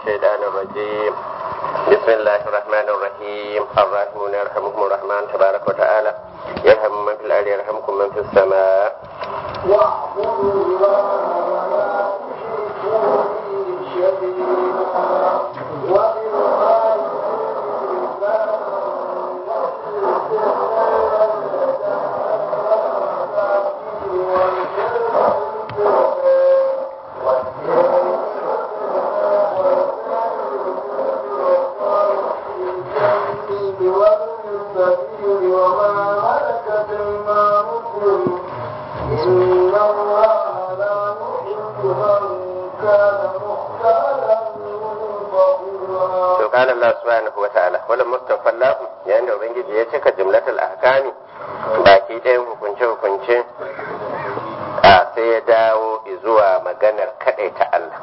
الشيطان الرجيم بسم الله الرحمن الرحيم الراحمون يرحمهم الرحمن تبارك وتعالى يرحم من في الأرض يرحمكم من في السماء واعبدوا الله ولا تشركوا به شيئا وبالوالدين والسبيل وما ملكت ايمانكم إن الله لا يحب من كان مختالا فخورا to qala Allah subhanahu wa ta'ala wala mustafa Allah yayin da ubangiji ya cika jumlatul ahkami baki ɗayan hukunce hukunce a sai ya dawo zuwa maganar kaɗai ta Allah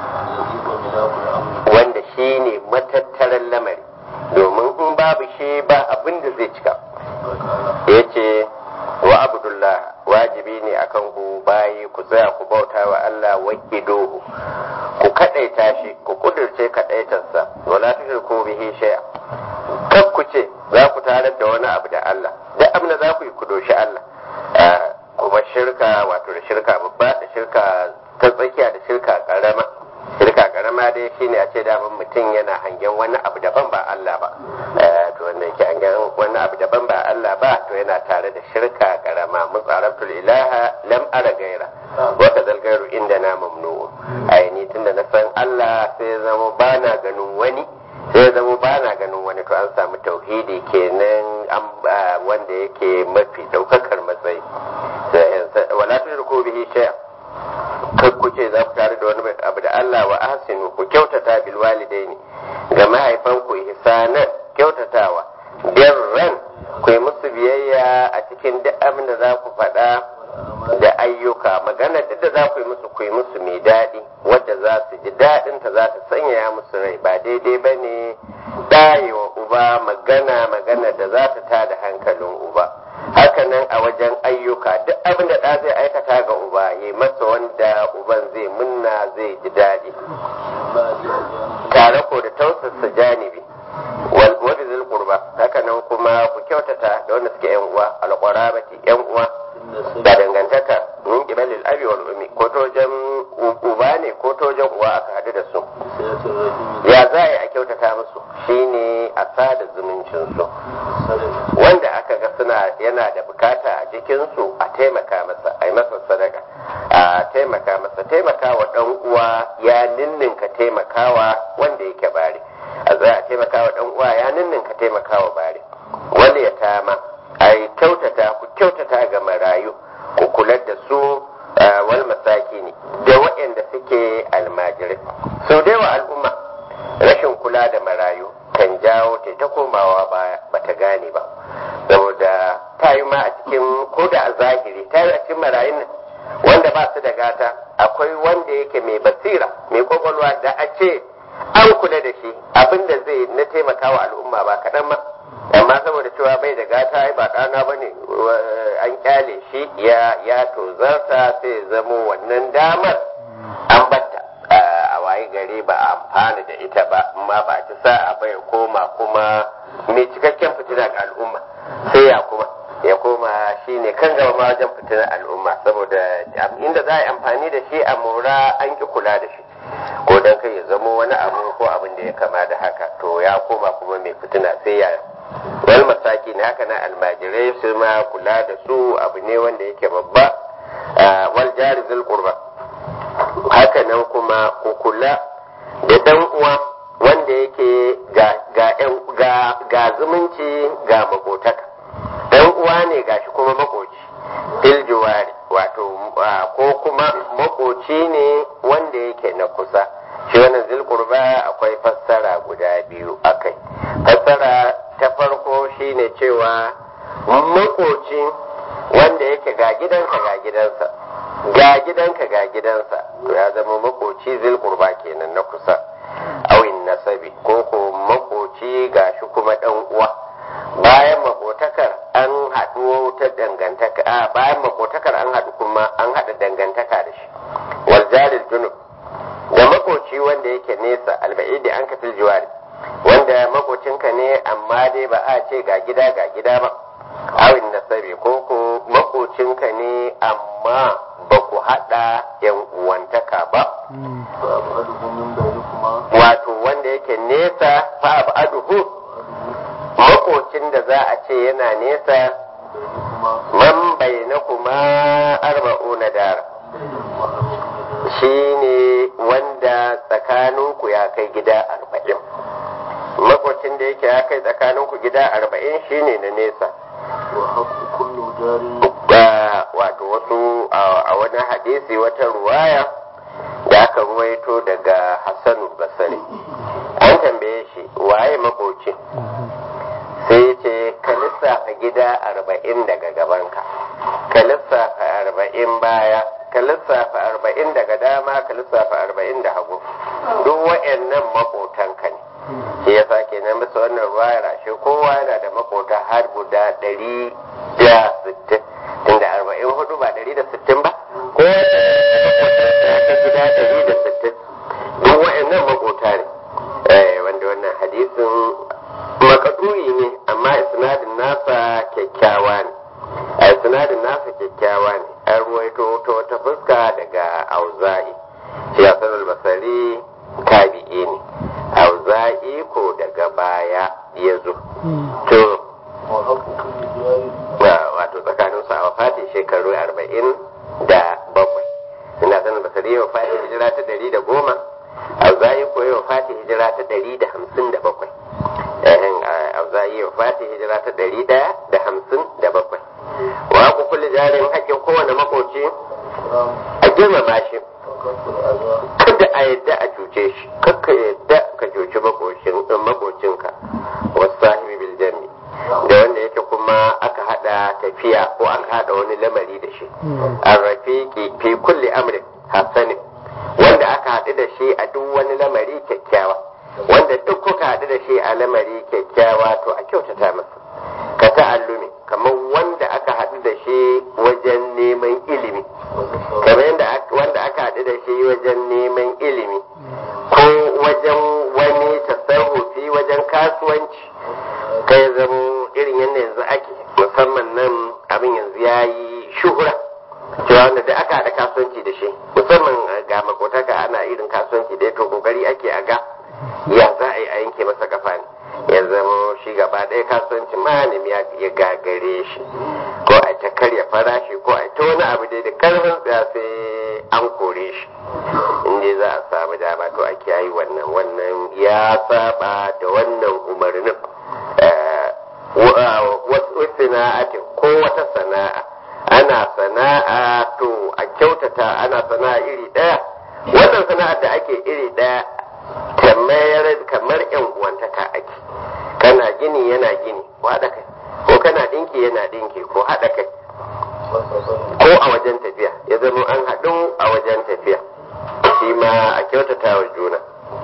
wanda shi ne matattaran lamari domin in babu shi ba abin da zai cika ya ce wa abdullah wajibi ne akan ku bayi ku tsaya ku bauta wa Allah wakidohu ku kadaita shi ku kudurce kadaitarsa wala tushriku bihi shay'a kar ku ce za ku tarar da wani abu da Allah duk abin da za ku yi ku doshi Allah kuma shirka wato da shirka babba da shirka ta tsakiya da shirka karama shirka karama dai shine a ce daman mutum yana hangen wani abu daban ba Allah ba to wanda yake hangen wani abu daban ba Allah ba to yana tare da shirka karama mutsaratul ilaha lam ara gaira wa kadal gairu inda na mamnu ai ni tunda na san Allah sai ya zama bana ganin wani sai ya zama bana ganin wani to an samu tauhidi kenan an wanda yake mafi daukakar matsayi wala tushriku bihi shay'a kar ku ce za ku tare da wani abu da Allah wa ahsinu ku kyautata bil walidaini ga mahaifanku ihsanan kyautatawa birran ku yi musu biyayya a cikin duk abin da za ku faɗa da ayyuka magana duk da za ku yi musu ku yi musu mai daɗi wadda za su ji daɗin ta za ta sanyaya musu rai ba daidai ba ne ɗayewa uba magana magana da za ta tada hankalin uba hakanan a wajen ayyuka duk abin da ɗa zai aikata ga uba ya masa wanda uban zai munna zai ji daɗi tare ko da tausasa janibi wani zil kurba hakanan kuma ku kyautata da wanda suke yan uwa alƙwarabati yan uwa da dangantaka min kibalil abi wal ummi ko to wajen uba ne ko to wajen uwa aka haɗu da su ya za a yi a kyautata musu shine a sada zumuncin su wanda aka ga suna yana da bukata a jikinsu a taimaka masa a yi masa sadaka a taimaka masa taimaka wa ɗan uwa ya ninninka taimakawa wanda yake bare a za a taimaka wa ɗan uwa ya ninninka taimakawa bare wanda ya tama a yi kyautata ku kyautata ga marayu ku kula da su wal masaki ne da waɗanda suke almajirai sau da yawa al'umma rashin kula da marayu kan jawo ta ta komawa baya bata gane ba saboda ta yi ma a cikin ko da a zahiri ta yi a cikin marayun nan wanda ba su da gata akwai wanda yake mai basira mai kwakwalwa da a ce an kula da shi abin da zai na taimakawa al'umma ba kaɗan ma amma saboda cewa bai da gata ai ba ɗana ba ne an kyale shi ya ya tozarta sai zamo wannan damar an batta a waye gari ba a amfana da ita ba amma ba ci sa'a ba ya koma kuma mai cikakken fitina ga al'umma sai ya kuma ya koma shi ne kan gaba ma wajen fitinar al'umma saboda inda za a yi amfani da shi a mora an ki kula da shi ko dan kai ya zamo wani abu ko abin da ya kama da haka to ya koma kuma mai fitina sai ya wal masaki ne haka na almajirai su ma kula da su abu ne wanda yake babba wal jari zul qurba haka nan kuma ku kula da dan uwa wanda yake ga ga ga ga zumunci ga makotaka dan uwa ne gashi kuma makoci fil juwari wato ko kuma makoci ne wanda yake na kusa shi wannan zil qurba akwai fassara guda biyu akai fassara ta farko shine cewa makoci wanda yake ga gidanka ga gidansa ga gidanka ga gidansa to ya zama makoci zil qurba kenan na kusa awin nasabi ko ko makoci gashi kuma dan uwa bayan makotakar an haɗu ta dangantaka a bayan makotakar an haɗu kuma an haɗa dangantaka da shi wal jaril junub da makoci wanda yake nesa alba'id amma dai ba a ce ga gida ga gida ba awin nasabi ko ko makocinka ne amma ba ku haɗa yan uwantaka ba فأبعده من بينكما wato wanda yake nesa fa aduhu makocin da za a ce yana nesa بينكما man bainakuma arba'una dara بينكما أربعون shine wanda tsakaninku ya kai gida arba'in makocin da yake ya kai tsakaninku gida arba'in shine na nesa وحق كل جار da wato wasu a a wani hadisi wata ruwaya da aka ruwaito daga hassanu basari an tambaye shi waye makoci sai ce ka lissafa gida arba'in daga gabanka ka lissafa arba'in baya ka lissafa arba'in daga dama ka lissafa arba'in da hagu duk wa'annan makotanka ne shi ya sa kenan bisa wannan ruwayar ashe kowa yana da makota har guda ɗari da sittin tunda arba'in hudu ba ɗari da sittin ba ko ya ta gida ɗari da sittin duk wa'annan makota ne Eh, wanda wannan hadisin makaduri ne amma isnadin nasa kyakkyawa ne a isnadin nasa kyakkyawa ne an ruwaito ta wata fuska daga auza'i shi hasan al-basari tabi'i ne auza'i ko daga baya ya zo to وحق كل جار wa- wato tsakanin su a wafati shekaru arba'in da bakwai ina sanin basari ya wafati hijira ta ɗari da goma auza'i ko ya wafati hijira ta ɗari da hamsin da bakwai ehin auza'i ya wafati hijira ta ɗari ɗaya da hamsin da bakwai wa ku kulli jarin haƙƙin kowane makoci نعم a girmama shi وكف الأذى kada a yadda a cuce shi kakka yadda ka cuci makocin makocinka wasu sahibi bil jami da wanda yake kuma aka hada tafiya ko aka hada wani lamari da shi an rafiki fi kulli amrin hasanin wanda aka haɗu da shi a duk wani lamari kyakkyawa wanda duk kuka haɗu da shi a lamari kyakkyawa to a kyautata masa ka ta'allumi kamar wanda aka haɗu da shi wajen neman ilimi kamar yadda ak- wanda aka haɗu da shi wajen neman ilimi ko wajen wani tasarrufi wajen kasuwanci kai zamo irin yadda yanzu ake musamman nan abin yanzu ya yi shuhura cewa wanda da aka haɗa kasuwanci da shi musamman eh, ga makotaka ana irin kasuwanci da ya to kokari ake a ga ya za a yi a yanke masa kafa ne ya zama shi gaba ɗaya kasuwancin malami ya ya gagare shi ko a ta karya farashi ko a ta wani abu dai da karfin tsaya sai an kore shi inda za a samu dama to a kiyayi wannan wannan ya saba da wannan umarnin Eh, wa- wasu sana'atin ko wata sana'a ana sana'a to a kyautata ana sana'a iri ɗaya wannan sana'ar da ake iri ɗaya kamar kamar yan uwantaka ake kana gini yana gini ko haɗa kai ko kana ɗinki yana ɗinki ko haɗa kai ko a wajen tafiya ya zama an haɗu a wajen tafiya shi ma a kyautata wa juna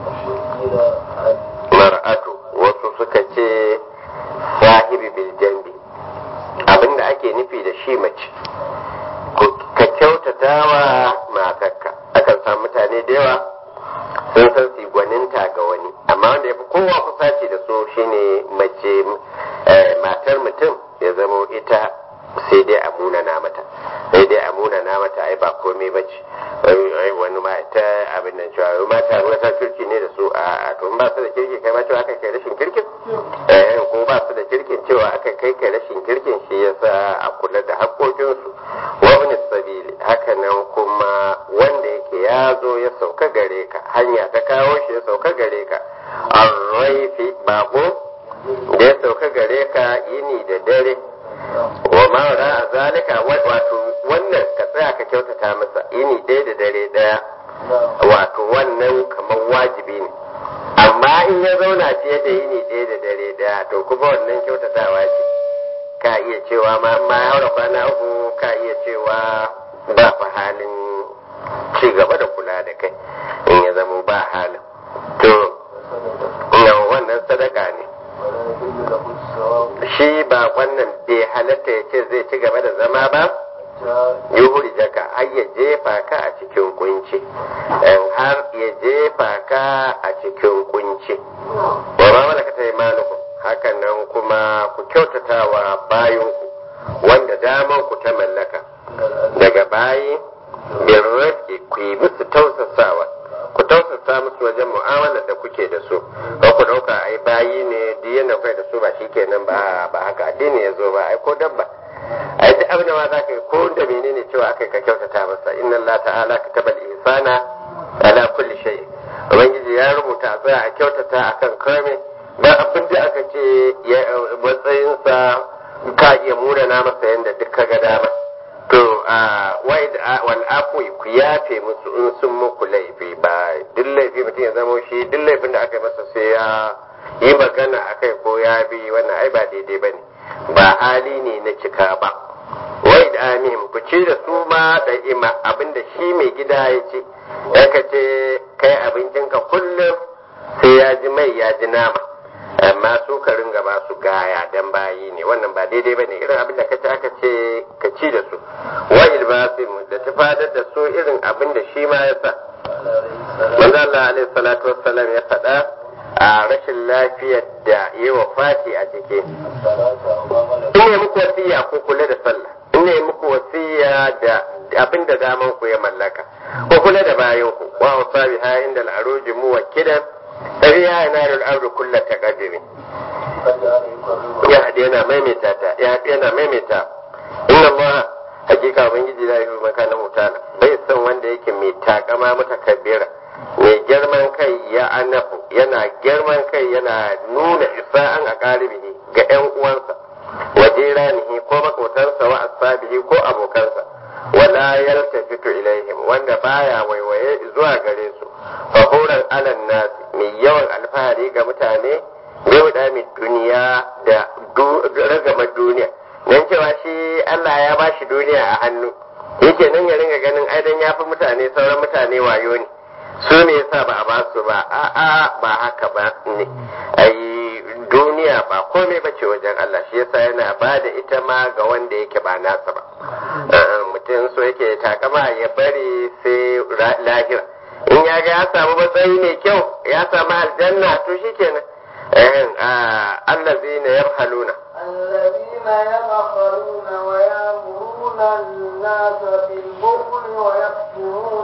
mar'atu wasu suka ce sahibi bil jambi abinda ake nufi da shi mace Ku- ka kyautata wa matarka akan samu mutane da yawa sun san su gwaninta ga wani amma wanda ya fi kowa kusaci da su shine mace eh, matar mutum ya zamo ita sai dai a munana mata sai dai a munana mata ai ba komai ba ce Ai- ai wani ma ta abin nan cewa wai mata ruwa ta kirki ne da su a a to in ba su da kirki kai ma cewa aka kai rashin kirkin eh ko ba su da kirkin cewa aka kai kai rashin kirkin shi yasa a kula da haƙoƙinsu wa ibn sabili haka nan kuma wanda yake ya zo ya sauka gare ka hanya ta kawo shi ya sauka gare ka arraifi bako da ya sauka gare ka yini da dare wa ma a zalika wa- wato wannan ka tsaya ka kyautata masa yini ɗaya da dare ɗaya wato wannan kamar wajibi ne amma in ya zauna fiye da yini ɗaya da dare ɗaya to kuma wannan kyautatawa ce ka iya cewa ma ma ya haura kwana uku ka iya cewa ba fa halin ci gaba da kula da kai in ya zama ba halin to na wannan sadaka ne shi ba wannan bai halatta ya ce zai ci gaba da zama ba yuhuri jaka har ya jefa ka a cikin kunci in har ya jefa ka a cikin kunci wa ma malaka ta imanukum hakan nan kyautatawa bayanku wanda daman ku ta mallaka daga bayi bin rifki ku yi musu tausasawa ku tausasa musu wajen mu'amalar da kuke da su ba ku dauka ai bayi ne duk yana kai da su ba shikenan ba ba haka addini ya zo ba ai ko dabba ai duk abin da ma zaka yi ko da menene cewa aka ka kyautata masa inna Allah ta'ala katabal ihsana ala kulli shay ubangiji ya rubuta a tsaya a kyautata akan kame ba abin da aka ce matsayinsa ka iya murana masa yadda duk ka ga dama to wai wal afwi ku yafe musu in sun muku laifi ba duk laifi mutum ya zama shi duk laifin da aka yi masa sai ya yi magana akai ko ya bi wannan ai ba daidai ba ne ba hali ne na cika ba wai da amihim ku ci da su ma da ima abinda shi mai gida ya ce ya ka ce kai abincinka kullum sai ya ji mai ya ji nama amma su ka ringa ba su gaya dan bayi ne wannan ba daidai bane irin abin da kace aka ce ka ci da su wa ilbasim da tafadar da su irin abin da shi ma ya sa manzo Allah alaihi salatu wassalam ya faɗa a rashin lafiyar da yi wa fati a ciki in ne muku wasiya ko kula da sallah in ne muku wasiya da abin da daman ku ya mallaka ko kula da bayan ku wa wasabi ha inda al'aruji muwakkidan ɗariya yana da al'adu kulla ta ƙadiri ya haɗe yana maimaita ta ya haɗe yana maimaita inna Allah hakika ubangiji la yuhibbu man kana mutala bai san wanda yake mai takama mutakabbira mai girman kai ya anafu yana girman kai yana nuna isa'an a ƙaribihi ga ƴan uwansa wa jiranihi ko makotansa wa ashabihi ko abokansa wala yaltafitu ilaihim wanda baya waiwaye zuwa gare su fahuran alan nas mai yawan alfahari ga mutane yau da mai duniya da ragama duniya nan cewa shi Allah ya ba shi duniya a hannu yake nan ya ringa ganin aidan ya fi mutane sauran mutane wayo ne su ne yasa ba a ba su ba a'a ba haka ba ne ai duniya ba komai ba ce wajen Allah shi yasa yana ba da ita ma ga wanda yake ba nasa ba mutum so yake takama ya bari sai lahira in ya ga ya samu matsayi mai kyau ya samu aljanna to shi kenan allazi na yabhaluna الذين يبخلون ويأمرون الناس بالبخل ويكتمون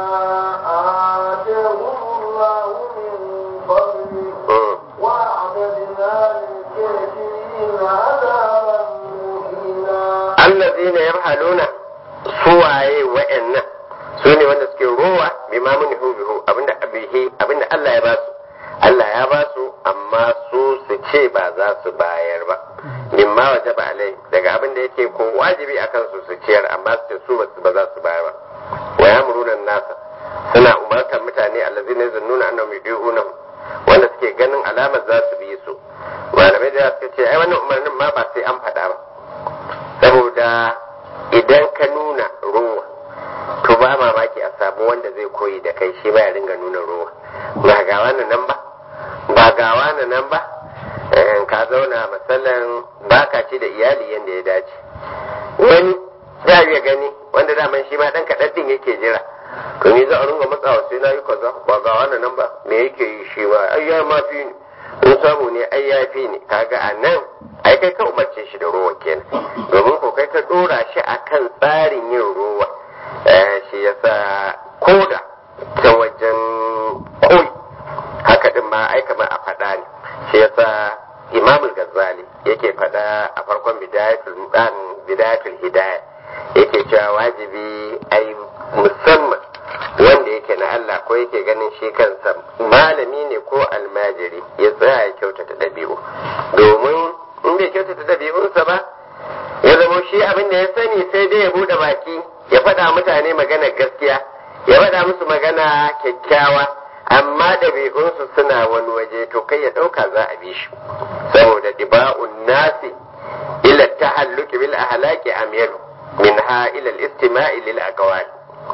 ما آتاهم الله من فضله وأعتدنا للكافرين عذابا مهينا allazi na yabhaluna suwaye wa'annan su ne wanda suke rowa bi ma mun bihu abinda abihi abinda Allah ya basu Allah ya basu amma su su ce ba za su bayar ba mimma wajaba alai daga abinda yake ko wajibi akan su su ciyar amma su ce su ba za su bayar ba wa yamuruna nasa suna umartar mutane allazina yazunnuna annahum yudiuna wanda suke ganin alamar za su bi su malamai da suka ce ai wannan umarnin ma ba sai an faɗa ba saboda idan ka nuna ruwa to ba mamaki a samu wanda zai koyi da kai shi ba ya ringa nuna ruwa ba ga wani nan ba ba ga wani nan ba ka zauna matsalan baka ci da iyali yadda ya dace wani ya iya gani wanda daman shi ma dan kaɗan din yake jira to ni za a ringa matsawa sai na yi kaza ba ga wani nan ba me yake yi shi ba ai ya ma fi ni in samu ne ai ya fi ni kaga a nan ai kai ka umarce shi da ruwa kenan domin ko kai ka dora shi akan tsarin yin ruwa shi yasa koda ta wajen koyi haka din ma ai kamar a faɗa ne shi yasa imamul gazzali yake faɗa a farkon bidayatul dan bidayatul hidayah yake cewa wajibi ai musamman wanda yake na Allah ko yake ganin shi kansa malami ne ko almajiri ya tsaya ya kyautata ɗabi'u domin in bai kyautata ɗabi'unsa ba ya zama shi abin da ya sani sai dai ya buɗe baki ya faɗa mutane magana gaskiya ya faɗa musu magana kyakkyawa amma ɗabi'unsu suna wani waje to kai ya ɗauka za a bi shi saboda diba'un nasi ila tahalluki bil ahlaki amyalu minha ila al-istima'i lil aqwali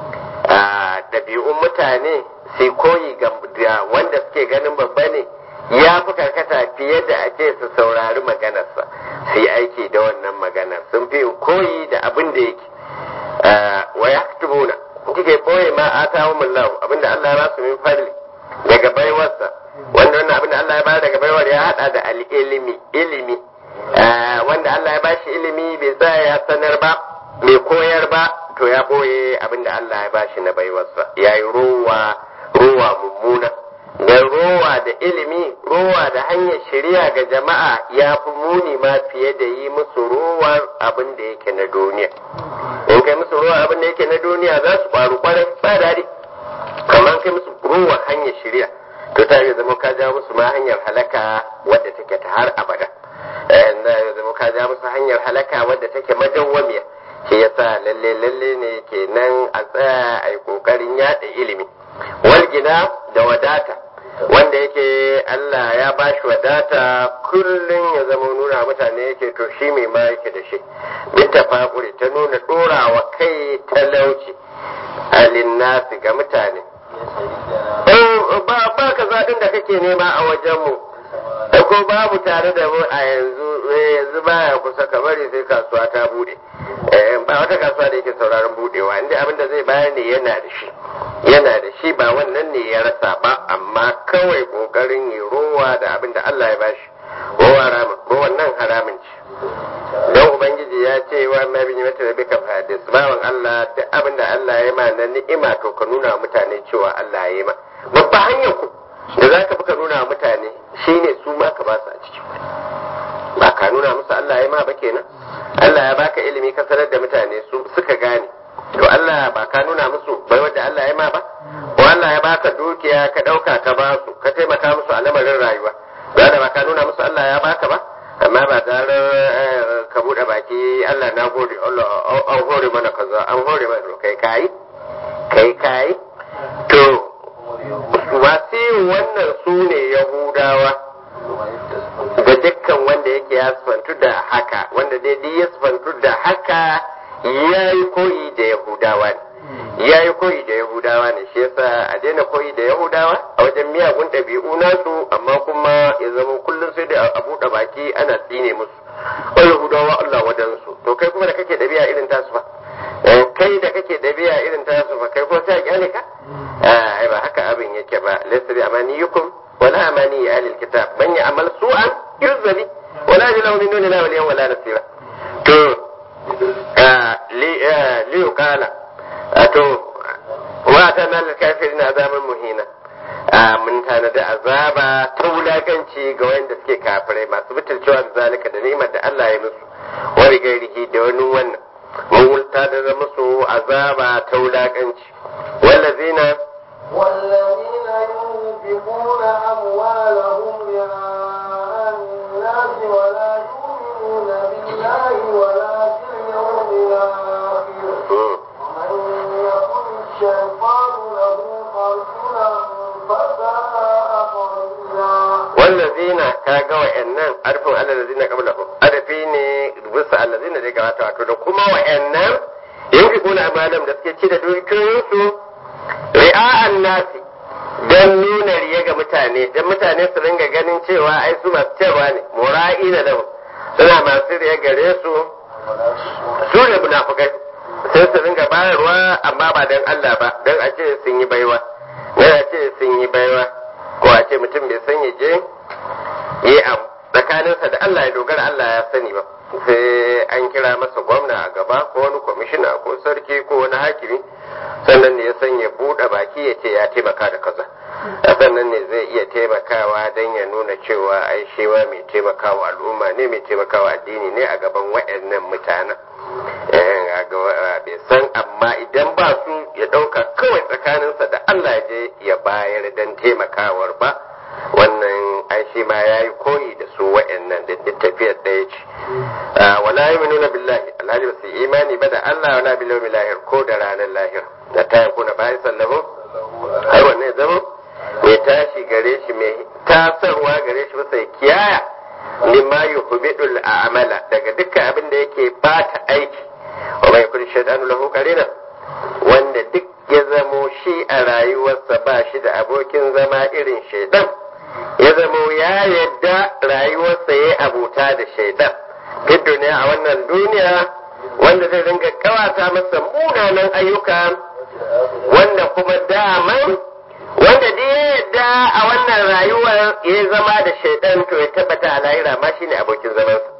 ɗabi'un mutane sai koyi ga wanda suke ganin babba ne ya fi karkata fiye da a ce su saurari maganarsa su yi aiki da wannan maganar sun fi koyi da abin da yake wa ya tubuna kike koyi ma a kawo mullahu abinda Allah ya ba su min fadli daga baiwarsa wanda wannan abinda Allah ya ba daga baiwar ya hada da al'ilimi ilimi wanda Allah ya bashi ilimi bai tsaya ya sanar ba bai koyar ba to ya boye abin da Allah ya bashi na baiwarsa ya yi rowa rowa mummuna da rowa da ilimi rowa da hanyar shari'a ga jama'a ya fi muni ma fiye da yi musu rowar abin da yake na duniya in kai musu rowar abin da yake na duniya za su faru kwarai ba daɗi kamar kai musu rowar hanyar shari'a to ta yi zama ka jawo musu ma hanyar halaka wadda take ta har abada ya zama ka jawo musu hanyar halaka wadda take madawwamiya shi yasa lalle lalle ne kenan a tsaya a yi kokarin yada ilimi walgina da wadata wanda yake Allah ya ba shi wadata kullum ya zama nuna mutane yake to shi mai ma yake da shi binta fakuri ta nuna ɗorawa kai talauci alin nasi ga mutane ba ba ka zaɗin da kake nema a wajenmu ko babu tare da mu a yanzu yanzu baya kusa ka bari sai kasuwa ta bude ba wata kasuwa da yake sauraron budewa inda abin da zai bayar ne yana da shi yana da shi ba wannan ne ya rasa ba amma kawai kokarin yi rowa da abin da Allah ya bashi rowa haramun rowan nan haramun ce don ubangiji ya ce wa ma bin mata da bika fadis bawan Allah duk abin da Allah ya ma na ni'ima to ka nuna mutane cewa Allah ya yi ma babba hanyar ku da za ka fi ka nuna mutane shine su ma ka ba su a ciki ba ka nuna musu Allah ya ma ba kenan Allah ya baka ilimi ka sanar da mutane su suka gane to Allah ba ka nuna musu bai wanda Allah ya ma ba ko Allah ya baka dukiya ka dauka ka ba su ka taimaka musu a lamarin rayuwa ba da ba ka nuna musu Allah ya baka ba amma ba tare ka bude baki Allah na gode Allah an hore mana kaza an hore mana kai kai kai kai to masu wannan su ne Yahudawa da dukkan wanda yake ya sifantu da haka wanda daidai ya sifantu da haka ya yi koyi da Yahudawa ne ya yi koyi da Yahudawa ne shi yasa a daina koyi da Yahudawa a wajen miyagun ɗabi'u nasu amma kuma ya zama kullum sai da a buɗe baki ana tsine musu o Yahudawa Allah wadansu to kai kuma da kake ɗabi'a irin tasu ba kai da kake ɗabi'a irin tasu ba kai ko ta kyale ka ai ba haka abin yake ba laysa bi amaniyukum wala amani ahli alkitab man ya'mal su'an yuzali wala yajidu min duni Allah waliyan wala nasira to li li yuqala to wa ta nan kafirin azaban muhina mun tanadi azaba ta wulakanci ga wanda suke kafirai masu butulcewa da zalika da ni'imar da Allah ya musu wani gairihi da wani wannan mun wulta da musu azaba ta wulakanci wallazina والذين ينفقون أموالهم رئاء الناس ولا يؤمنون بالله ولا باليوم الآخر ومن يكن الشيطان له قرنا فساء قرينا wallazina ka ga wa'annan arfin allazina qablahum arfi ne bisa allazina da gabata wato da kuma wa'annan yunfiquna amalam da suke ci da dukiyoyinsu ri'a'an nasi don nuna riya ga mutane don mutane su ringa ganin cewa ai su masu cewa ne mura'i da lahu suna masu riya gare su su ne munafukai sai su ringa bayarwa amma ba don Allah ba don a ce sun yi baiwa don a ce sun yi baiwa ko a ce mutum bai san ya je yi abu tsakaninsa da Allah ya dogara Allah ya sani ba sai an kira masa gwamna a gaba ko wani kwamishina ko sarki ko wani hakimi sannan ne ya san ya buɗe baki ya ce ya taimaka da kaza sannan ne zai iya taimakawa don ya nuna cewa ai shi ma mai taimakawa al'umma ne mai taimakawa addini ne a gaban waɗannan mutanen bai san amma idan ba su ya ɗauka kawai tsakaninsa da Allah je ya bayar don taimakawar ba wannan ai shi ma ya yi koyi da su waɗannan da tafiyar ɗaya ce wala yi nuna billahi alhaji ba su imani ba da Allah wala bil yawmil lahir ko da ranar lahir da ta yakuna bayan sallahu har wannan ya zama mai tashi gare shi mai tasarwa gare shi masa kiyaya mimma yuhbidul a'mala daga dukkan abin da yake bata aiki wa mai kun shaidanu lahu qarina wanda duk ya zamo shi a rayuwarsa ba shi da abokin zama irin shaidan ya zamo ya yadda rayuwarsa ya abuta da shaidan duk duniya a wannan duniya wanda zai dinga kawata masa munanan ayyuka wanda kuma daman wanda duk ya yadda a wannan rayuwar ya zama da shaidan to ya tabbata a lahira ma shine abokin zamansa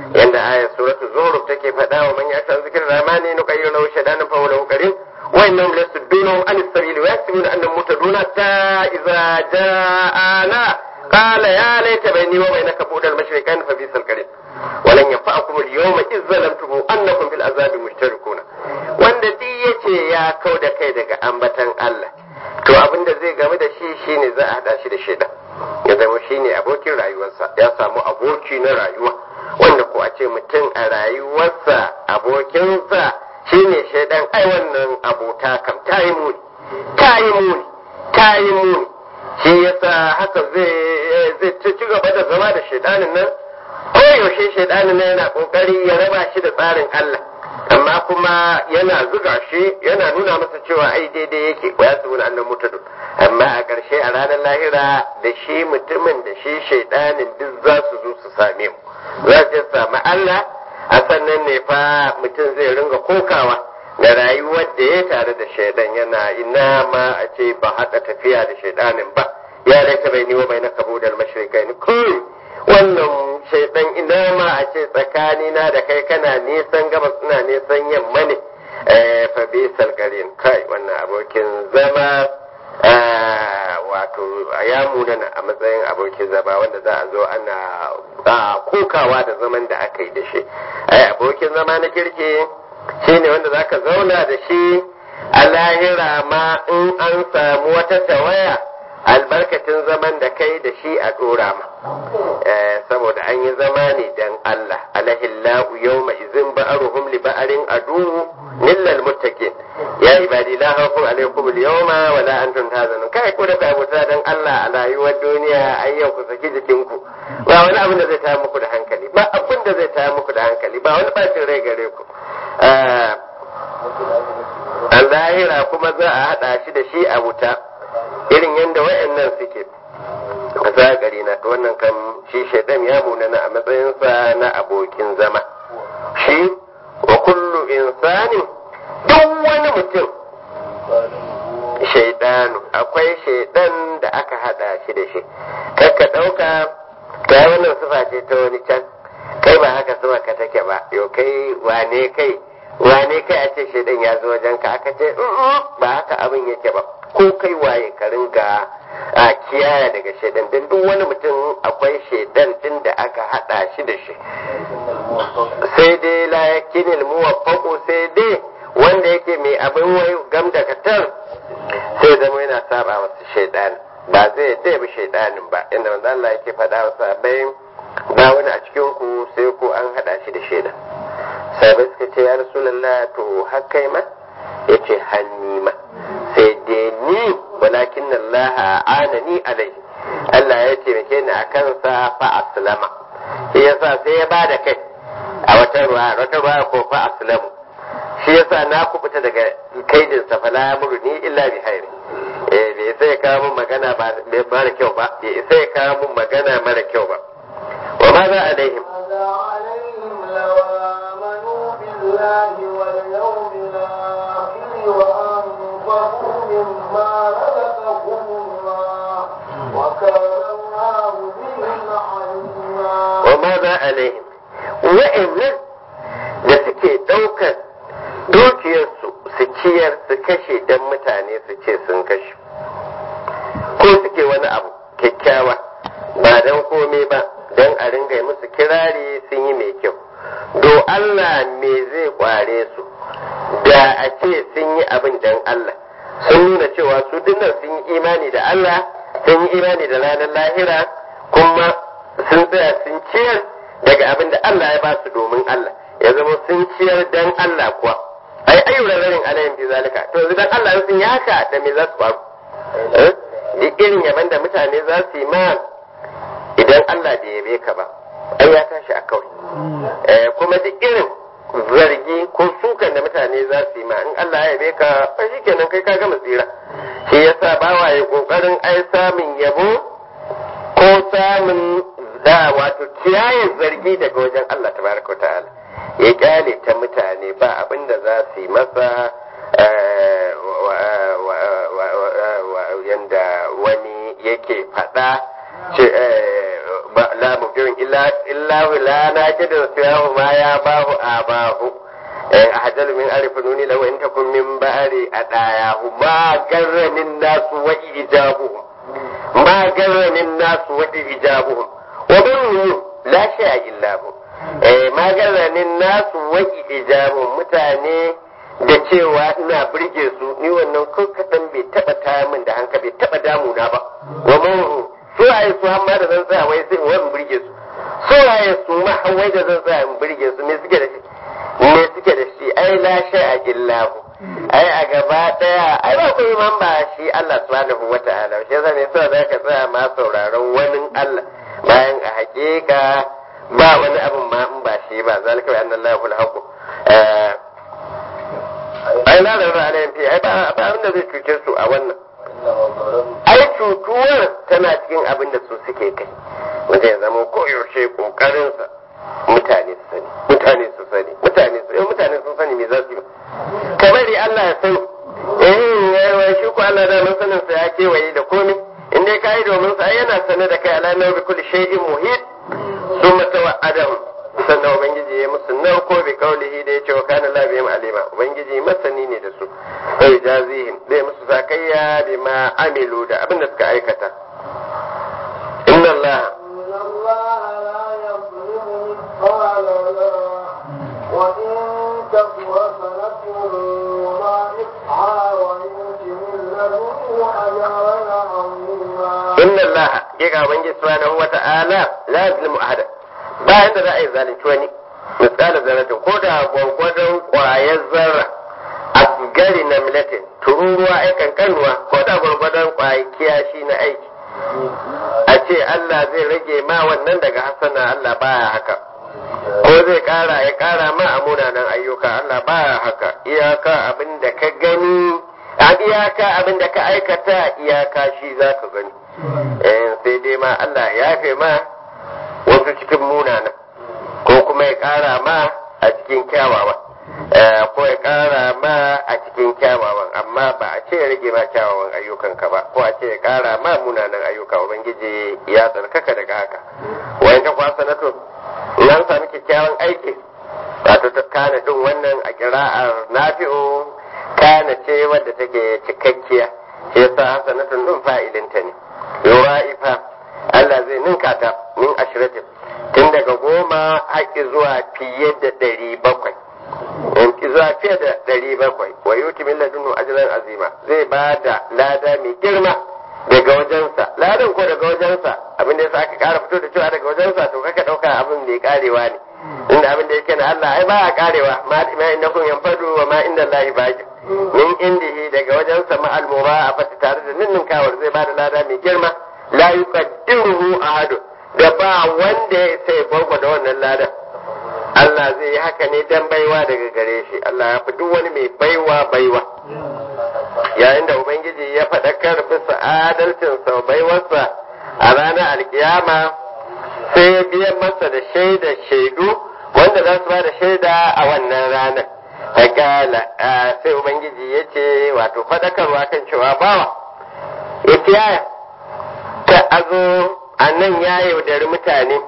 yanda ayat suratu zuruf take faɗa wa man yasha zikr rahmani nuqayyiru lahu shaytanan fa huwa lahu qarin wa innahum lasuddunahum an as-sabil wa yahsibuna annahum muhtaduna ta idza ja'ana qala ya laita bayni wa bainaka budal mashriqain fa bisal qarin ولن ينفعكم اليوم إذ ظلمتم أنكم في العذاب مشتركون wanda duk yace ya kau da kai daga ambatan Allah to abin da zai game da shi shine za a hada shi da shaidan ya zama shine abokin rayuwarsa ya samu aboki na rayuwa wanda ko a ce mutum a rayuwarsa abokinsa shine shaidan ai wannan abota kam ta yi muni ta yi muni ta yi muni shi yasa haka zai zai ci gaba da zama da shaidanin nan koyaushe shaidanin nan yana kokari ya raba shi da tsarin Allah amma kuma yana zuga shi yana nuna masa cewa ai daidai yake ya su wani annan mutadu amma a ƙarshe a ranar lahira da shi mutumin da shi shaidanin duk za su zo su same mu za su sami Allah a sannan ne fa mutum zai ringa kokawa da rayuwar da ya tare da shaidan yana ina ma a ce ba haɗa tafiya da shaidanin ba ya laita bai niwa bai na kabo da mashirikai ni kai wannan shaidan ina ma a ce tsakanina da kai kana nisan gabas ina nisan yamma ne fa bi salgarin kai wannan abokin zama wato ya munana a matsayin abokin zama wanda za a zo ana kokawa da zaman da aka yi da shi ai abokin zama na kirki shine wanda zaka zauna da shi a lahira ma in an samu wata tawaya albarkacin zaman da kai da shi a dora ma saboda an yi zama ne dan Allah alahillahu yawma izin ba'aruhum li ba'arin adu lillal muttaqin ya ibadi la khawfun alaykum al-yawma wa la antum tahzanun kai ko da ka abuta dan Allah a rayuwar duniya ai yau ku saki jikinku ba wani abin da zai tayar muku da hankali ba abin da zai tayar muku da hankali ba wani bacin rai gare ku a zahira kuma za a haɗa shi da shi a wuta irin yadda wayannan suke a zagari na wannan kan shi shaidan ya munana a matsayinsa na abokin zama shi wa kullu insanin duk wani mutum shaidanu akwai shaidan da aka haɗa shi da shi kakka ɗauka ga wannan sufa ce ta wani can kai ba haka sufa ka take ba yau kai wane kai wane kai a ce shaidan ya zo wajen ka aka ce ba haka abin yake ba ko kai waye ka ringa a kiyaye daga shaidan din duk wani mutum akwai shaidan din da aka hada shi da shi sai dai la yakinil muwaffaqu sai dai wanda yake mai abin wai gam da katar sai zama yana saba masa shaidan ba zai dai bi shaidanin ba inda manzo Allah yake faɗa wa sahabbai ba wani a cikin ku sai ko an hada shi da shaidan sahabbai suka ce ya rasulullah to har kai ma yace hanni ma sai dai ni walakin Allah anani alai Allah ya taimake ni a kansa fa aslama shi yasa sai ya bada kai a wata ruwa wata ruwa ko fa aslamu shi yasa na kubuta daga kaidin sa fa la ni illa bi hairi eh bai sai kawo mun magana ba mara kyau ba bai sai kawo mun magana mara kyau ba wa ma za alaihim ماذا عليهم لو آمنوا بالله واليوم الآخر وأنفقوا مما رزقهم الله وكان الله بهم عليما wa ma za alaihim wa'annan da suke ɗaukar dukiyarsu su ciyar su kashe don mutane su ce sun kashe ko suke wani abu kyakkyawa ba don komai ba don a ringa yi musu kirari sun yi mai kyau do Allah me zai kware su da a ce sun yi abin don Allah sun nuna cewa su dinnan sun yi imani da Allah sun yi imani da ranar lahira kuma sun tsaya sun ciyar daga abin da Allah ya ba su domin Allah ya zama sun ciyar dan Allah kuwa ai ayyuran rarin alayhim bi zalika to yanzu dan Allah sun yi haka da me za su faru Eh? duk irin yaban da mutane za su yi ma idan Allah bai yabe ka ba ai ya tashi a kawai Eh, kuma duk irin zargi ko sukan da mutane za su yi ma in Allah ya yabe ka ba shikenan kai ka gama tsira shi yasa bawa ya kokarin ai samun yabo ko samun da wato kiyaye zargi daga wajen Allah tabaraka wa ta'ala ya kyale ta mutane ba abin da za su yi masa eh, wa- wa- wa- wa- wa- yanda wani yake faɗa ce, eh, ba- la mubdirin illa illahu la najidu siyahu ma ya bahu abahu a hajjalu min arifununi lau in takun min ba'ari a ɗayahu ma garranin nasu wa ijabuhum ma garranin nasu wa ijabuhum wa bin la shay'a illa hu ma garranin nasu wa ijabuhum mutane da cewa ina birge su ni wannan ko kadan bai taba taya min da hanka bai taba damuna ba wa mun su waye su amma da zan tsaya wai sai wani birge su su waye su ma wai da zan tsaya in birge su me suke da shi me suke da shi ai la shay'a illa hu ai a gaba daya ai ba ku man ba shi Allah subhanahu wata'ala shi yasa ne sai zaka tsaya ma sauraron wani Allah bayan a hakika ba wani abin ma in ba shi ba zalika bi annallahu al-haqq ai na da ra'ayin fi ai ba abin da zai cuce su a wannan ai cutuwar tana cikin abin da su suke kai wanda ya zama koyaushe kokarinsa mutane su sani mutane su sani mutane su mutane sun sani me za su yi kamar Allah ya sani eh shi ko Allah da mun sanin sa ya kewaye da komai in dai kai domin sa yana sane da kai ala nabi kulli shay'in muhit summa tawa'adahu sannan ubangiji ya musu narko bi kaulihi da yace wa kana la bihim alima ubangiji masani ne da su sai jazihim zai musu zakayya bima amilu da abin da suka aikata inna Allah إن الله لا يظلم مثقال ذرة وإن تك حسنة يضاعفها ويؤت من لدنه أجرا عظيما inna Allah hakika ubangiji subhanahu wata'ala la yazlimu ahada ba yadda za a yi zalunci wani misalin zarratin ko da gwagwadon kwayar zarra a gari na milatin tururuwa ai kankanuwa ko da gwagwadon kwayar kiyashi na aiki a ce Allah zai rage ma wannan daga hasana Allah baya haka ko zai kara ya kara ma a munanan ayyuka Allah baya haka iyaka abin da ka gani a iyaka abin da ka aikata iyaka shi za ka gani eh sai dai ma Allah ya yafe ma wasu cikin munanan ko kuma ya kara ma a cikin kyawawa Eh, ko ya kara ma a cikin kyawawan amma ba a ce ya rage ma kyawawan ayyukanka ba ko a ce ya kara ma munanan ayyuka ubangiji ya tsarkaka daga haka wayan ta kwasa na to in an sami kyakkyawan aiki wato ta kana din wannan a kira'ar nafi'u kana ce wadda take cikakkiya shi yasa hasanatun din fa'ilinta ne yura'ifa Allah zai ninka ta min ashiratin tun daga goma haƙi zuwa fiye da ɗari bakwai zuwa fiye da ɗari bakwai wa yuti min ladunnu ajran azima zai ba da lada mai girma daga wajensa ladan ko daga wajensa abin da yasa aka ƙara fito da cewa daga wajensa to kaka ɗauka abin mai karewa ne inda abin da yake na Allah ai ba a karewa ma ma innakum yanfadu wa ma inda Allah baqi min indihi daga wajensa ma al a fata tare da ninnin kawar zai ba da lada mai girma la yuqaddiruhu ahadu da ba wanda ya sai gwagwa da wannan ladan Allah zai yi haka ne dan baiwa daga gare shi Allah ya fi duk wani mai baiwa baiwa yayin da ubangiji ya faɗakar bisa adalcin sau baiwarsa a ranar alkiyama sai ya biyan masa da shaida shaidu wanda za su ba da shaida a wannan ranar hakala sai ubangiji ya ce wato faɗakarwa kan cewa bawa ya kiyaya ta azo a nan ya yaudari mutane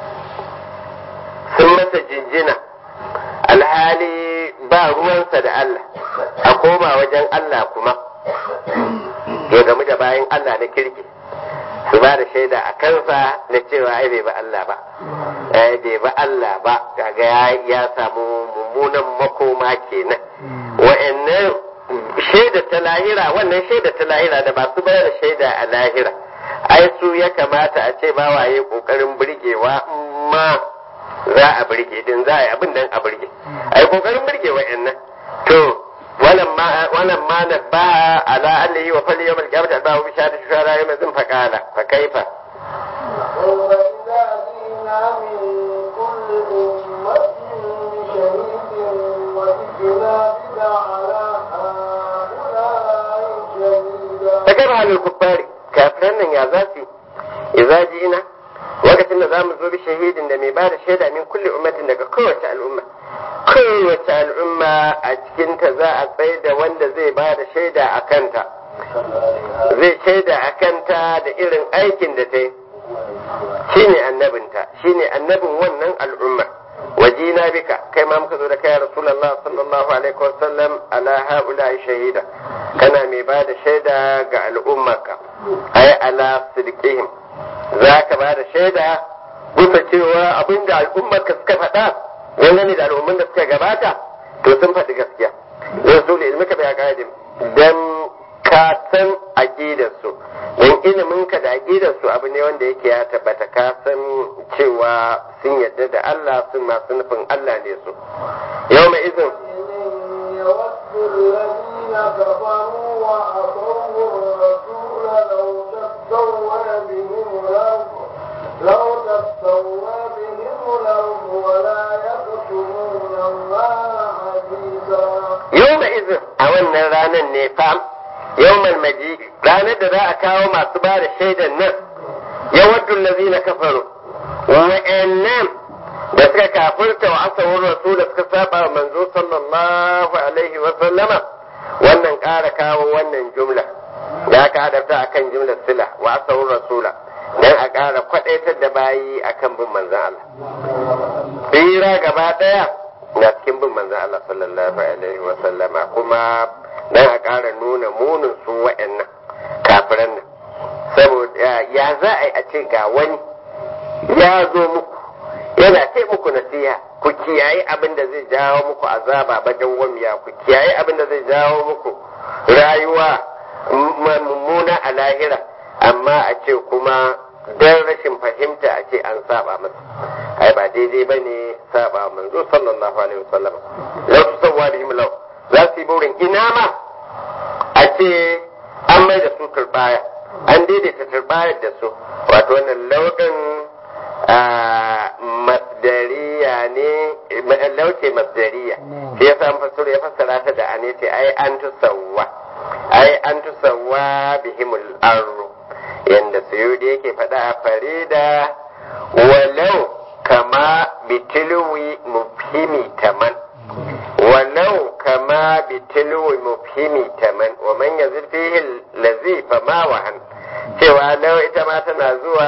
sun masa jinjina alhali ba ruwansa da Allah a koma wajen Allah kuma ya gamu da bayan Allah na kirki su ba da shaida a kansa na cewa ai bai ba Allah ba ai bai ba Allah ba kaga ya ya samu mummunan makoma kenan wa'annan shaida ta lahira wannan shaida ta lahira da ba su bayar da shaida a lahira ai su ya kamata a ce ba waye kokarin burgewa ma za a burge din za a yi abin nan a burge ai kokarin burge wa'annan to wannan ma wannan ma na ba ala allahi wa fali yawmal qiyamati ba bi shahadati shuhada yawm zin fa qala fa kaifa وإذا جئنا من كل أمة بشهيد وجئنا بك على هؤلاء شهيدا ta kai halin kuffari kafiran nan ya za su idza ji'ina lokacin da zamu zo bi shahidin da mai ba da shaida min kulli ummatin daga kowace al'umma kowace al'umma a cikinta za a tsaye da wanda zai ba da shaida a kanta zai shaida a kanta da irin aikin da ta yi shine annabinta shine annabin wannan al'umma wajina bika kai ma muka zo da kai ya rasulullah sallallahu alaihi wasallam ala haula shahida kana mai ba da shaida ga al'ummarka ai ala sidqihim za ka ba da shaida bisa cewa abinda al'ummarka suka faɗa dangane da al'umman da suka gabata to sun faɗi gaskiya rasul ilmika bai aqaidim dan ka san aqidarsu don iliminka da aqidarsu abu ne wanda yake ya tabbata ka san cewa sun yadda da Allah sun masu nufin Allah ne su yau mai izin يود الذين كفروا وعصوا الرسول لو تستوى بهم الأرض لو تستوى بهم الأرض ولا يكتمون الله حديثا yau mai izin a wannan ranar ne fam yau maji ranar da za a kawo masu ba da shaidan nan ya waddu lazina kafaru wa'annan da suka kafirta wa asawar rasul da suka saba wa manzo sallallahu alaihi wa sallama wannan ƙara kawo wannan jumla da aka hadafta akan jumlar sila wa asawar rasula dan a ƙara kwadaitar da bayi akan bin manzon Allah tsira gaba ɗaya na cikin bin manzon Allah sallallahu alaihi wa sallama kuma dan a ƙara nuna munin su wa'annan kafiran nan saboda ya za a yi a ce ga wani ya zo muku yana ce muku nasiha ku kiyaye abin da zai jawo muku azaba bajan wamiya ku kiyaye abin da zai jawo muku rayuwa mummuna a lahira amma a ce kuma don rashin fahimta a ce an saba masa ai ba daidai ba ne saba manzo sallallahu alaihi wasallam lau su sauwa bihim lau za su yi burin ina ma a ce an mai da su turbaya an daidaita turbayar da su wato wannan lauɗin masdariya ne lauce masdariya shi yasa an fassara ya fassara ta da ane ce ai an tusawwa ai an tusawwa bihimul arru yanda suyudi yake faɗa a farida walau kama bitilwi mufhimi taman walau kama bitilwi mufhimi taman wa man yazid fihi lazi fa ma wahan cewa lau ita ma tana zuwa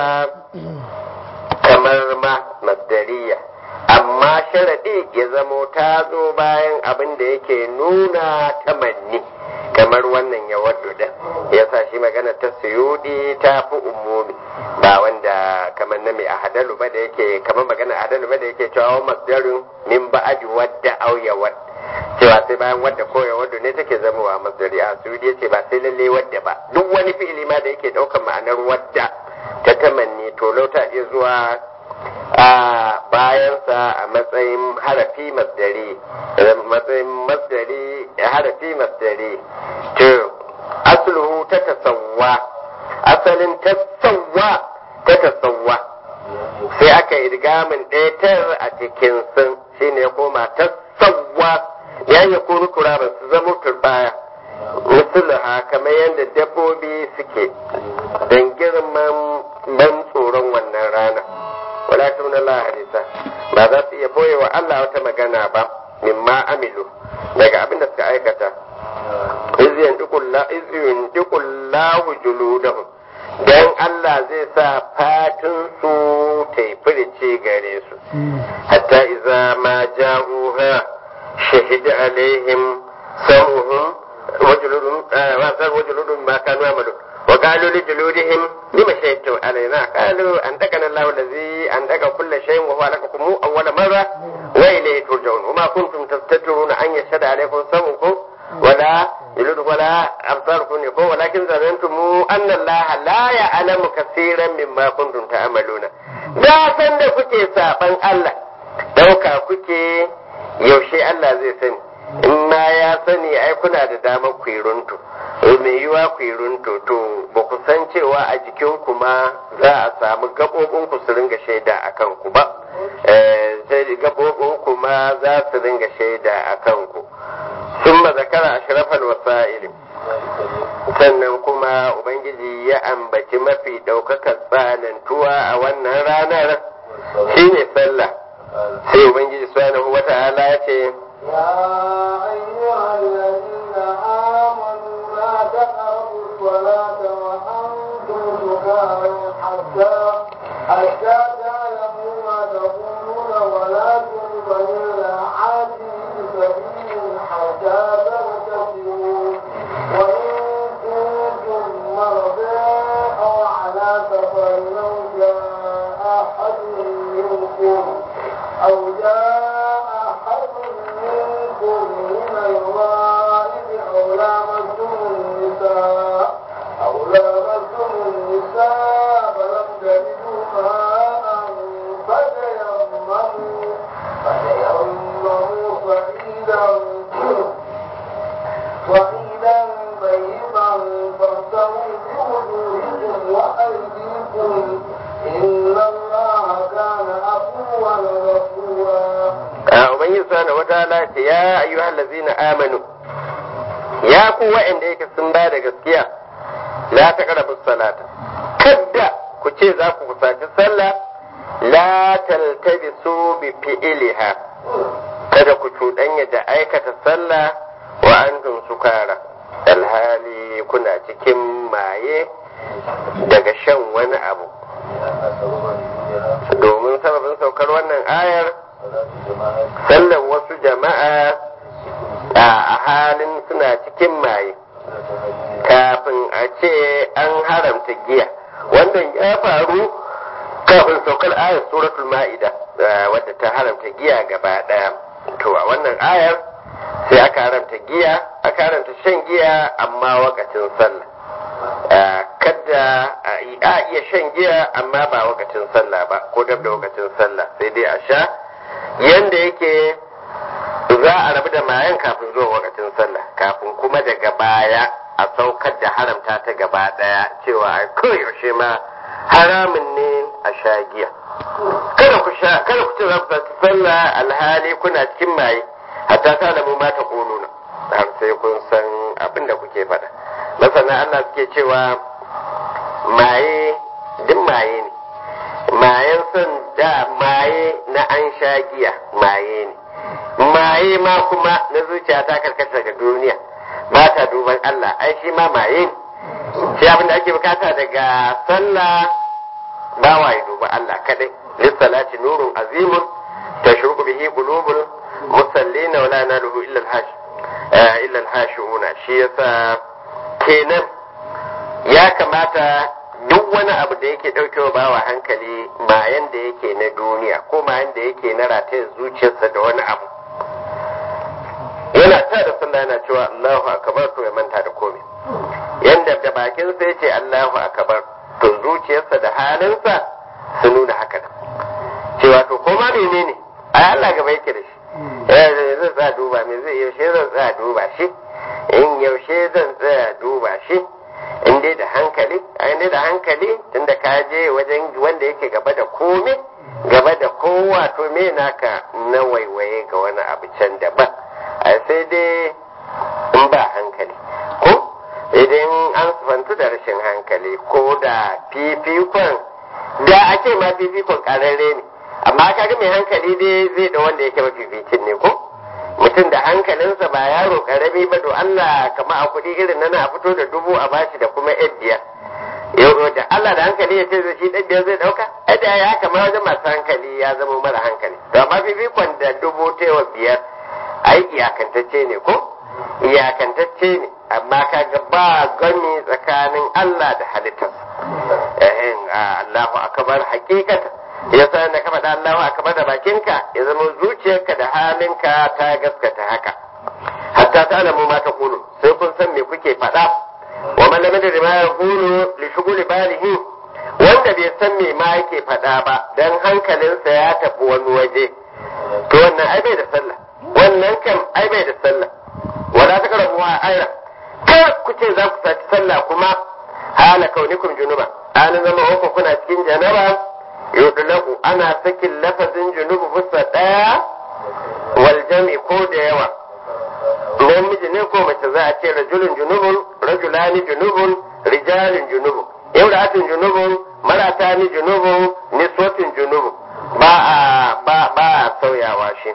kamar ma masdariya amma sharaɗi ya zamo ta zo bayan abin da yake nuna tamanni kamar wannan ya waddu da ya sa shi magana ta suyudi ta fi umumi ba wanda kamar na mai ahadalu ba da yake kamar magana ahadalu ba da yake cewa masdarin min ba'adi wadda au ya wadda cewa sai bayan wadda ko ya wadda ne take zamowa masdari a suyudi yace ba sai lalle wadda ba duk wani fi'ili ma da yake ɗaukar ma'anar wadda ta tamanni to lauta iya zuwa a bayansa a matsayin harafi masdari matsayin masdari harafi masdari to asluhu ta tasawwa asalin tasawwa ta tasawwa sai aka idgamin ɗaya a cikin sun shine ya koma tasawwa ya yi kuru turaban su zama turbaya misalaha kamar yadda dabbobi suke don girman ban tsoron wannan rana wala tuna la hadisa ba za su iya boye wa Allah wata magana ba mimma amilu daga abin da suka aikata izyan dukullahu juludahum dan Allah zai sa fatin su ta yi firice gare su hatta iza ma ja'uha shahida alaihim sam'uhum wajuludum wajuludum ma kanu amalu وقالوا لجلودهم لما شهدتم علينا قالوا أنتقنا الله الذي أنتق كل شيء وهو لكم أول مرة وإليه ترجعون وما كنتم تستترون أن يشهد عليكم سمعكم ولا جلود ولا أبصاركم يقول ولكن ظننتم أن الله لا يعلم كثيرا مما كنتم تعملون da san da kuke saban Allah dauka kuke yaushe Allah zai sani in ma ya sani ai kuna da damar ku yi runtu mai yiwa ku yi runtu to ba ku san cewa a jikin ku ma za a samu gaɓoɓin ku su ringa shaida a kan ku ba sai gaɓoɓin ku ma za su ringa shaida a kan ku sun ma zakara a shirafal wasa'ili sannan kuma ubangiji ya ambaci mafi ɗaukakar tsanantuwa a wannan ranar shine sallah sai ubangiji subhanahu wata'ala ya ce يا أيها الذين آمنوا لا تقربوا الصلاة وأنتم سكارى حتى حتى تعلموا ما تقولون ولا جنبا إلا عابر سبيل حتى تغتسلوا وإن كنتم مرضى أو على سفر أو جاء أحد منكم أو جاء أحد منكم من الغائب أو لامستم النساء أو لامستم النساء فلم تجدوا ماء فتيمموا فتيمموا صعيدا صعيدا طيبا فاغسلوا بوجوهكم وأيديكم إن الله كان عفوا غفورا a ubangiji subhanahu wataala ce ya ayyuhal ladzina amanu ya ku wa'anda yake sun ba da gaskiya la taqrabu salata kadda ku ce za ku kusaci sallah la taltabisu bi fi'liha kada ku cuɗanya da aikata sallah wa antum sukara alhali kuna cikin maye daga shan wani abu domin sababin saukar wannan ayar sallar wasu jama'a a halin suna cikin maye kafin a ce an haramta giya wannan ya faru kafin saukar ayar suratul ma'ida wadda ta haramta giya gaba daya to a wannan ayar sai aka haramta giya aka haramta shan giya amma wakacin sallah kada a iya shan giya amma ba wakacin sallah ba ko dab da wakacin sallah sai dai a sha yanda yake za a rabu da mayan kafin zuwa wakacin sallah kafin kuma daga baya a saukar da haramta ta gaba daya cewa a koyaushe ma haramun ne a sha giya kada ku sha kada ku ce za ku saki sallah alhali kuna cikin maye hatta ta lamu ma ta kununa har sai kun san abin da kuke faɗa masana Allah suke cewa maye duk maye ne mayen son da maye na an sha giya maye ne maye ma kuma na zuciya ta karkata daga duniya ba ta duban Allah ai shi ma maye ne shi abin da ake bukata daga sallah ba wa ya duba Allah kadai lissalati nurun azimun tashruqu bihi qulubul musallina wala naluhu illa al-hash illa al-hashuna shi yasa kenan ya kamata duk wani abu da yake ɗaukewa bawa hankali mayan da yake na duniya ko mayan da yake na ratayar zuciyarsa da wani abu yana ta da sallah yana cewa Allahu akbar to ya manta da komai yanda da bakin sa yace Allahu akbar to zuciyarsa da halinsa su nuna haka da cewa to ko ma menene ai Allah gaba yake da shi eh zai tsaya duba me zai yaushe zan tsaya duba shi in yaushe zan tsaya duba shi in dai da hankali a dai da hankali tunda ka je wajen wanda yake gaba da kome gaba da kowa to me naka na waiwaye ga wani abu can daban a sai dai in ba hankali ko idan an sufantu da rashin hankali ko da fifikon da ake ma fifikon kararre ne amma kaga mai hankali dai zai da wanda yake mafificin ne ko mutum da hankalinsa ba yaro karami ba do Allah kama a kuɗi irin nan a fito da dubu a bashi da kuma yan biyar yau da Allah da hankali ya ce zai shi ɗan biyar zai ɗauka ai da ya kama wajen masu hankali ya zama mara hankali to amma fifikon da dubu taiwa biyar ai iyakantacce ne ko iyakantacce ne amma kaga ba gani tsakanin Allah da halittarsa ehin Allahu akbar hakikatan yasa da ka faɗa Allahu akbar da bakinka ya zama zuciyarka da halinka ta gaskata haka hatta ta alamu ma ta kulu sai kun san me kuke faɗa wa man lam yadri ma yaqulu li shughuli balihi wanda bai san me ma yake faɗa ba dan hankalinsa ya tafi wani waje to wannan ai bai da sallah wannan kam ai bai da sallah wala ta karabu wa ayra kar ku ce za ku saci sallah kuma hala kaunikum junuba an zama uku kuna cikin janaba yudlaku ana sakin lafazin junubu fusa daya wal jam'i ko da yawa namiji ne ko mace za a ce rajulun junubun rajulani junubun rijalin junubun imra'atun junubun maratani junubun niswatin junubun ba a ba ba a sauyawa shi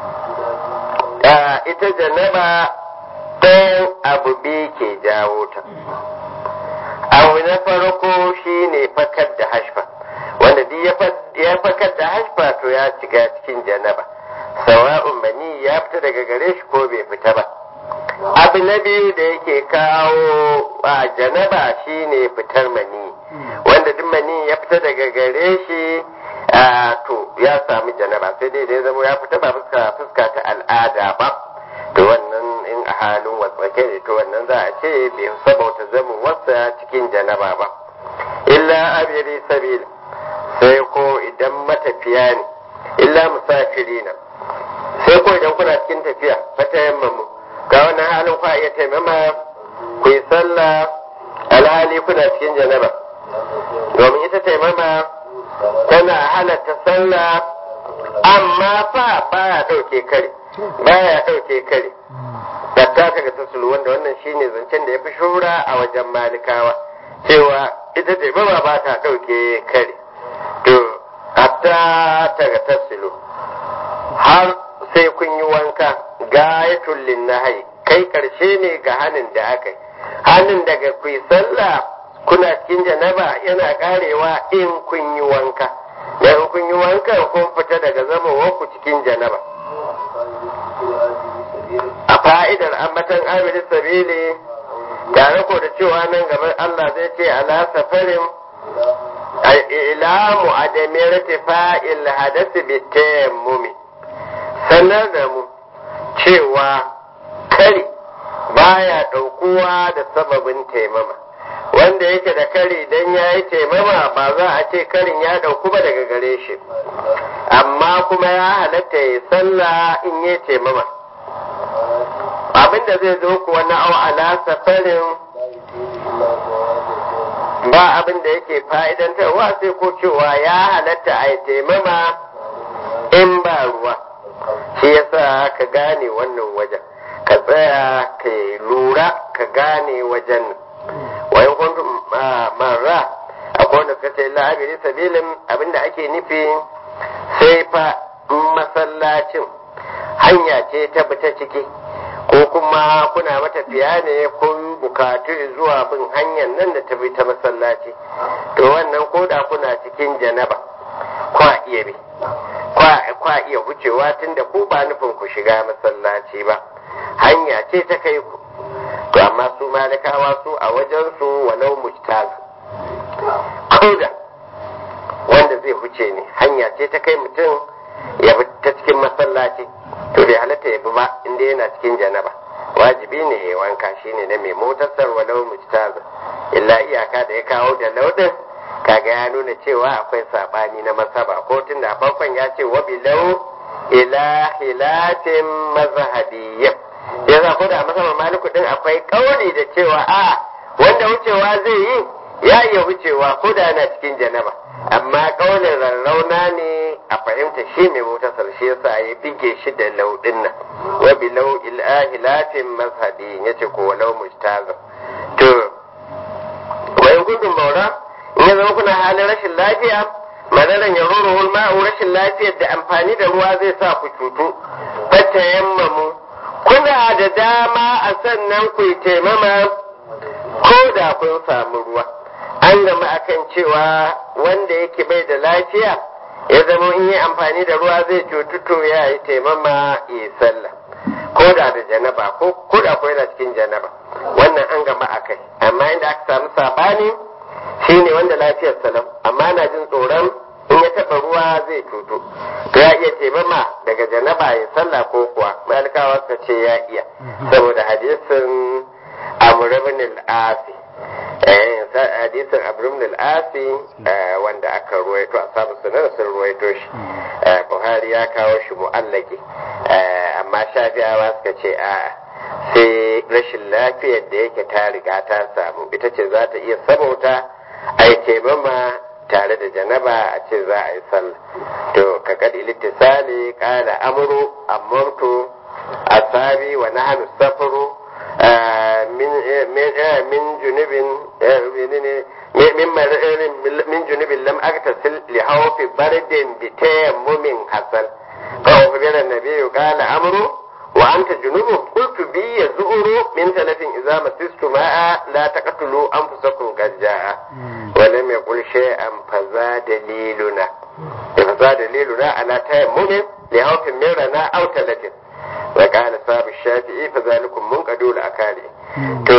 ita janaba ɗayan abu biyu ke jawo ta abu na farko shine fakar da hashfa wanda duk ya fakar da hashfa to ya shiga cikin janaba sawa'un mani ya fita daga gare shi ko bai fita ba abu na biyu da yake kawo a janaba shine fitar mani wanda duk mani ya fita daga gare shi to ya sami janaba sai dai da ya zama ya fita ba fuska fuska ta al'ada ba to wannan in a halin wasake ne to wannan za a ce bai sabauta zamin wasa cikin janaba ba illa abiri sabila sai ko idan matafiya ne illa musafirina sai ko idan kuna cikin tafiya fata yammamu ga wannan halin kwa iya taimama ku yi sallah alhali kuna cikin janaba domin ita taimama tana halatta sallah amma fa baya ɗauke kare baya ɗauke kare hatta kaga tasulu wanda wannan shine zancen da ya fi shura a wajen malikawa cewa ita taimama ba ta ɗauke kare to hatta taga tasulu har sai kun yi wanka gayatul linnahi kai karshe ne ga hanin da aka yi hanin daga ku sallah kuna cikin janaba yana karewa in kun yi wanka da in kun yi wanka kun fita daga zama ku cikin janaba a fa'idar ambatan amirin sabili tare ko da cewa nan gaban Allah zai ce ala safarin ilamu adamir fa'il hadasi bitayammumi sanar da mu cewa kari baya ɗaukuwa da sababin taimama wanda yake da kari dan ya yi taimama ba za a ce karin ya ɗauku ba daga gare shi amma kuma ya halatta ya sallah in yi taimama abinda zai zo kuwa na au ala safarin ba abin da yake fa'idantarwa sai ko cewa ya halatta a yi taimama in ba ruwa shi yasa ka gane wannan wajen ka tsaya ka lura ka gane wajen wayan kuntum marra akwai wanda suka ce la'abiri sabilin abinda ake nufi sai fa masallacin hanya ce ta bita ciki ko kuma kuna matafiya ne kun bukatu zuwa bin hanyar nan da ta bi ta masallaci to wannan koda kuna cikin janaba kwa iya bi kwa iya wucewa tunda ku ba nufin ku shiga masallaci ba hanya ce ta kai ku to amma su malikawa su a wajen su walau mujtaz koda wanda zai huce ne hanya ce ta kai mutum ya bi ta cikin masallaci to bai halatta ya bi ba inda yana cikin janaba wajibi ne ya wanka shine na mai motasar walau mujtaz illa iyaka da ya kawo da laudin kaga ya nuna cewa akwai sabani na masaba ko tun da farkon ya ce wa bilau ila hilatin mazhabiyya ya za ko da masaba maliku din akwai kauli da cewa a wanda wucewa zai yi ya iya wucewa ko da yana cikin janaba amma kaulin rarrauna ne a fahimta shi mai motasar shi yasa ya bige shi da laudin nan wa bilau ila hilatin mazhabi yace ko walau mujtazam to wa in kuntum maura in ya zama kuna halin rashin lafiya madaran ya ruru ma'u rashin lafiyar da amfani da ruwa zai sa ku cutu fata yammamu kuna da dama a sannan ku yi taimama ko da kun samu ruwa an gama akan cewa wanda yake bai da lafiya ya zama in yi amfani da ruwa zai cutu to ya yi taimama ya sallah ko da da janaba ko da ko yana cikin janaba wannan an gama akai amma inda aka samu sabani shi ne wanda lafiyar salam amma na jin tsoron in ya taɓa ruwa zai cutu to ya iya taimama daga janaba ya sallah ko kuwa malikawa suka ce ya iya saboda hadisin amr ibn al-asi hadisin amr ibn al-asi wanda aka ruwaito a samu sunan sun ruwaito shi buhari ya kawo shi mu'allaki amma shafi'awa suka ce a'a sai rashin lafiyar da yake ta riga ta samu ita ce za ta iya sabauta a yi taimama tare da janaba a ce za a yi sallah to ka kadi littisali kala amuru amurtu asabi wa nahnu safaru min junubin min junubin lam aktasil li hawfi bardin bi tayammumin hasan fa ukhbira an-nabiy qala amru وأنت جنوب قلت بي يزؤر من ثلاث إذا مسست ماء لا تقتلوا أنفسكم قد جاء ولم يقل شيئا haza daliluna haza daliluna ala tayammumin li hawfin min rana aw talatin wa qala sabu shafi'i fa zalikum munqadul akali to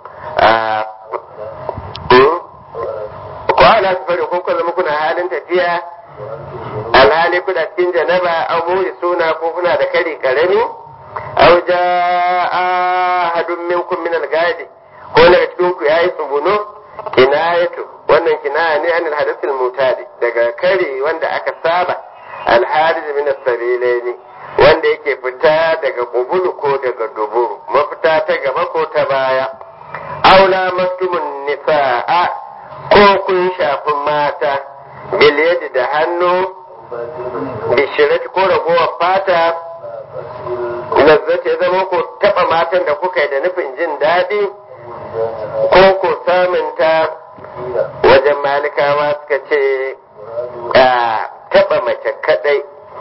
ko ana safari ko kuma zama kuna halin tafiya alhali kuna cikin janaba an muri suna ko kuna da kari karami aw jaa ahadun minkum min al-gadi ko daga cikin ku yayi tsuguno kinayatu wannan kinaya ne anil hadathil mutadi daga kari wanda aka saba al-hadith min as-sabilaini wanda yake fita daga kubulu ko daga duburu mafita ta gaba ko ta baya aula maktumun nisa'a ko kun shafi mata biliyadi da hannu bishirati ko ragowar fata lazzata ya zama ko taba matan da kuka yi da nufin jin daɗi ko ko samunta wajen malikawa suka ce a taba mace kadai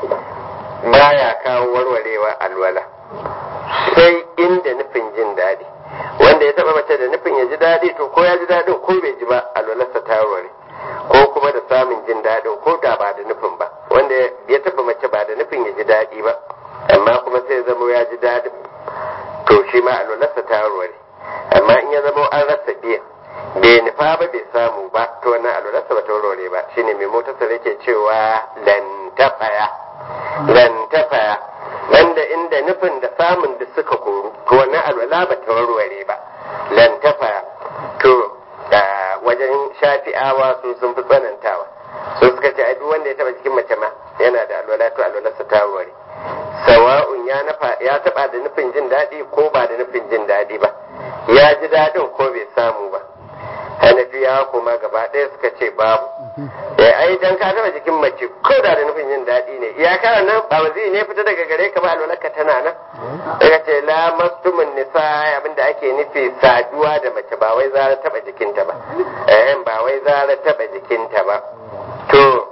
baya kawo warwarewa alwala sai inda nufin jin daɗi wanda ya taba mace da nufin ya ji daɗi to ko ya ji daɗin ko bai ji ba alwalarsa ta warware ko kuma da samun jin daɗin ko da ba da nufin ba wanda ya taba mace ba da nufin ya ji daɗi ba amma kuma sai zama ya ji daɗin to shi ma alwalarsa ta warware amma in ya zama an rasa biyan bai nufa ba bai samu ba to wannan alwalarsa ba ta warware ba shine mai motarsa yake cewa lantafaya lantafaya wanda inda nufin da samun da suka koru to wannan alwala ba ta warware ba lantafaya to wajen shafi'awa su sun fi tsanantawa su suka ce ai duk wanda ya taba cikin mace ma yana da alwala to alwalarsa ta warware sawa'un ya nafa ya taba da nufin jin daɗi ko ba da nufin jin daɗi ba ya ji daɗin ko bai samu ba hanafiya kuma gaba ɗaya suka ce babu eh ai dan ka taba jikin mace ko da da nufin jin daɗi ne iyaka nan ba wazi ne fita daga gare ka ba alwalarka tana nan daga ce la mastumun nisa abinda ake nufi saduwa da mace ba wai zara taba jikinta ba eh ba wai zara taba jikinta ba to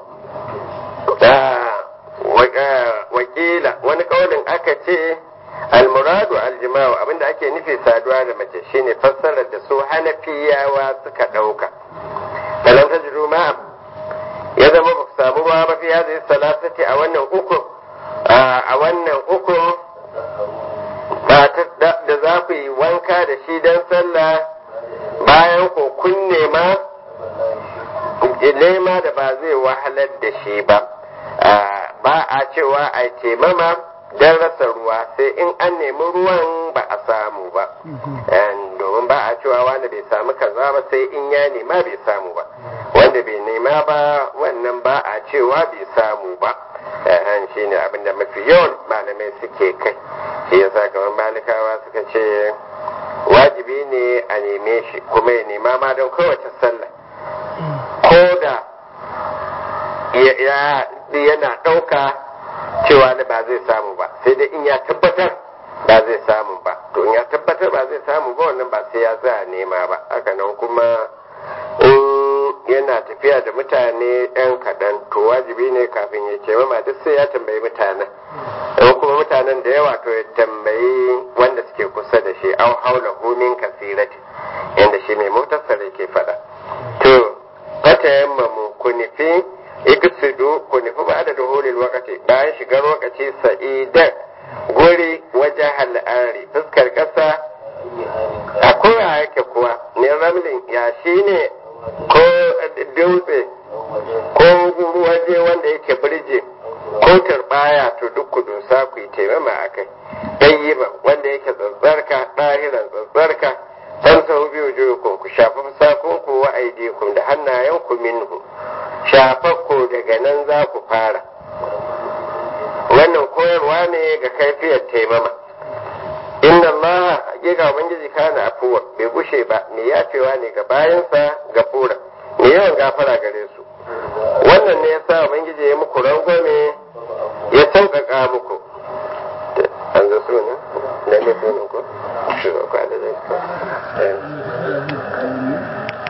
wakila wani kaulin aka ce almuradu aljima'u abinda ake nufi saduwa da mace shine fassarar da su hanafiyawa suka ɗauka kalam ta jiru ma ya zama ba ku samu ruwa ba fi zai salasati a wannan uku a wannan uku da za ku yi wanka da shi don sallah bayan ko kun nema nema da ba zai wahalar da shi ba ba a cewa a taimama don rasa ruwa sai in an nemi ruwan ba a samu ba domin ba a cewa wanda bai samu kaza ba sai in ya nema bai samu ba wanda bai nema ba wannan ba a cewa bai samu ba han shi ne abinda mafi yawan malamai suke kai shi yasa kamar malikawa suka ce wajibi ne a neme shi kuma ya nema ma don kowace sallah ko da yana ɗauka cewa ne ba zai samu ba sai dai in ya tabbatar ba zai samu ba to in ya tabbatar ba zai samu ba wannan ba sai ya za nema ba haka nan kuma in yana tafiya da mutane yan kaɗan to wajibi ne kafin ya ce ma duk sai ya tambayi mutanen in kuma mutanen da yawa to ya tambayi wanda suke kusa da shi au haula humin kasirati yanda shi mai motarsa ke faɗa to fata yamma mu ku nufi iksidu ku nufi ba da duhulil wakati bayan shigar wakaci sa'idan guri wajen hal'ari fuskar ƙasa a koya yake kuwa ne ramlin ya shi ne ko dutse ko waje wanda yake birje ko turbaya to duk ku dusa ku yi taimama a kai ɗayyiba wanda yake tsatsarka ɗahiran tsatsarka dan sau biyu juyukun ku shafi fusakunku wa aidikum da hannayenku minhu shafakku daga nan za ku fara wannan koyarwa ne ga kaifiyar taimama inna Allah hakika ubangiji kana afuwa bai gushe ba mai yafewa ne ga bayansa ga fura mai yawan gafara gare su wannan ne yasa ubangiji ya muku rangwame ya sauƙaƙa muku an zo su ne da ne ko shi ba kwa da zai